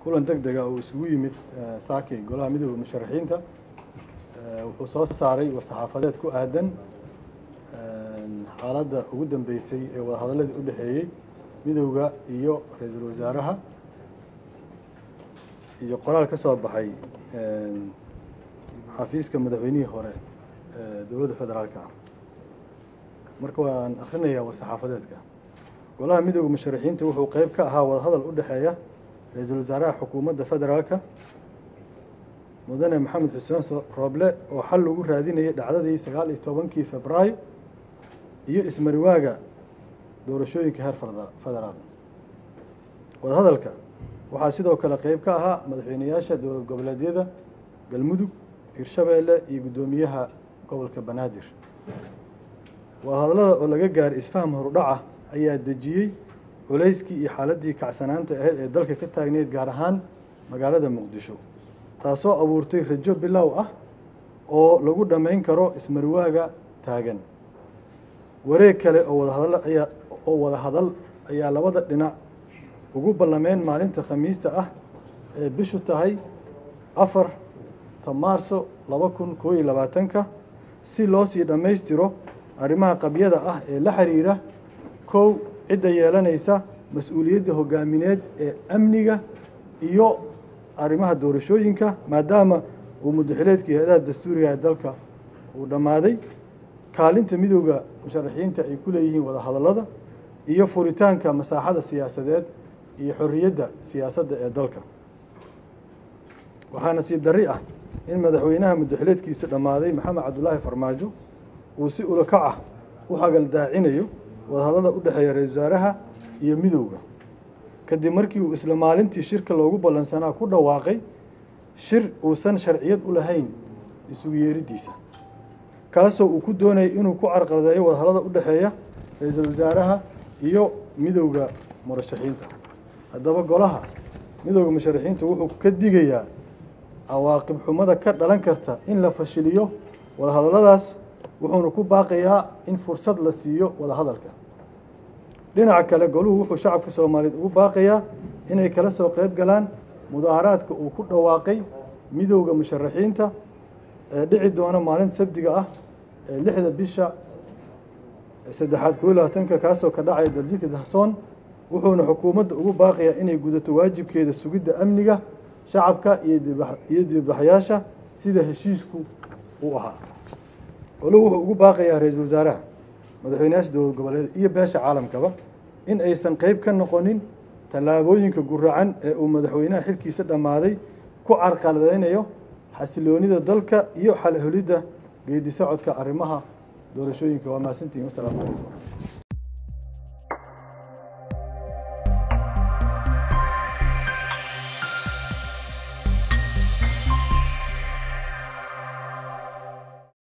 kulan deg dega uu isugu yimid saakay golaha midooda musharaxiinta wuxuu soo saaray war-saxaafadeed ku aadan xaaladda ugu dambeysay ee wadahadaladii u dhexeeyey midowda iyo ra-iisul wasaaraha iyo qoraal ka soo baxay xafiiska madaxweynihii hore dowladda federaalka ah marka waan akrinayaa war-saxaafadeedka golaha midooda musharaxiinta wuxuu qeyb ka ahaa wadahadal u dhexeeya ra-iisul wasaaraha xukuumadda federaalka mudane maxamed xuseen rooble oo xal lagu raadinayay dhacdadii sagaal iyo tobankii febraayo iyo ismariwaaga doorashooyinka heer federaal wadahadalka waxaa sidoo kale qeyb ka ahaa madaxweyneyaasha dowlad goboleedyada galmudug hirshabeelle iyo guddoomiyaha gobolka banaadir wadahadallada oo laga gaaray isfaham horudhaca ayaa dejiyey culayskii iyo xaaladdii kacsanaanta ahayd ee dalka ka taagneyd gaar ahaan magaalada muqdisho taasoo abuurtay rajo bilow ah oo lagu dhammayn karo ismarwaaga taagan wareeg kale oo wadahadal ayaa oo wada hadal ayaa labada dhinac ugu ballameen maalinta khamiista ah ee bishu tahay afarta maarso laba kun koo iyo labaatanka si loo sii dhammaystiro arrimaha qabyada ah ee la xiriira kow cidda yeelanaysa mas-uuliyadda hogaamineed ee amniga iyo arrimaha doorashooyinka maadaama uu muddaxileedkii hay-adaha dastuuriga ee dalka uu dhammaaday kaalinta midooda musharaxiinta ay ku leeyihiin wadahadallada iyo furitaanka masaaxada siyaasadeed iyo xorriyadda siyaasadda ee dalka waxaa nasiib darri ah in madaxweynaha muddaxileedkiisa dhammaaday maxamed cabdulaahi farmaajo uu si ulakac ah u hagaldaacinayo wadahadallada u dhexeeya ra-isul wasaaraha iyo midowda kadib markii uu isla maalintii shirka loogu ballansanaa ku dhawaaqay shir uusan sharciyad u lahayn isugu yeeriddiisa kaasoo uu ku doonayay inuu ku carqaladeeyo wadahadallada u dhexeeya ra-iisul wasaaraha iyo midowda murashaxiinta haddaba golaha midowda musharaxiinta wuxuu ka digayaa cawaaqib xumada ka dhalan karta in la fashiliyo wadahadalladaas wuxuuna ku baaqayaa in fursad la siiyo wadahadalka dhinaca kale goluhu wuxuu shacabka soomaaliyeed ugu baaqayaa inay kala soo qeyb galaan mudaaharaadka uu ku dhawaaqay midowda musharaxiinta ee dhici doona maalinta sabdiga ah ee lixda bisha saddexaad koo iyo labaatanka kaasoo ka dhacaya daljika dahsoon wuxuuna xukuumadda ugu baaqayaa inay gudato waajibkeeda sugidda amniga shacabka iyo dibadbaxyaasha sida heshiisku uu ahaa goluhu wuxuu ugu baaqayaa ra-iisul wasaaraha madaxweyneyaasha dowlad goboleed iyo beesha caalamkaba in aysan qeyb ka noqonin tallaabooyinka guracan ee uu madaxweynaha xilkiisa dhammaaday ku carqaladeynayo xasiloonida dalka iyo xalholidda geedi socodka arrimaha doorashooyinka waa mahadsantihin wasalaamu calaykum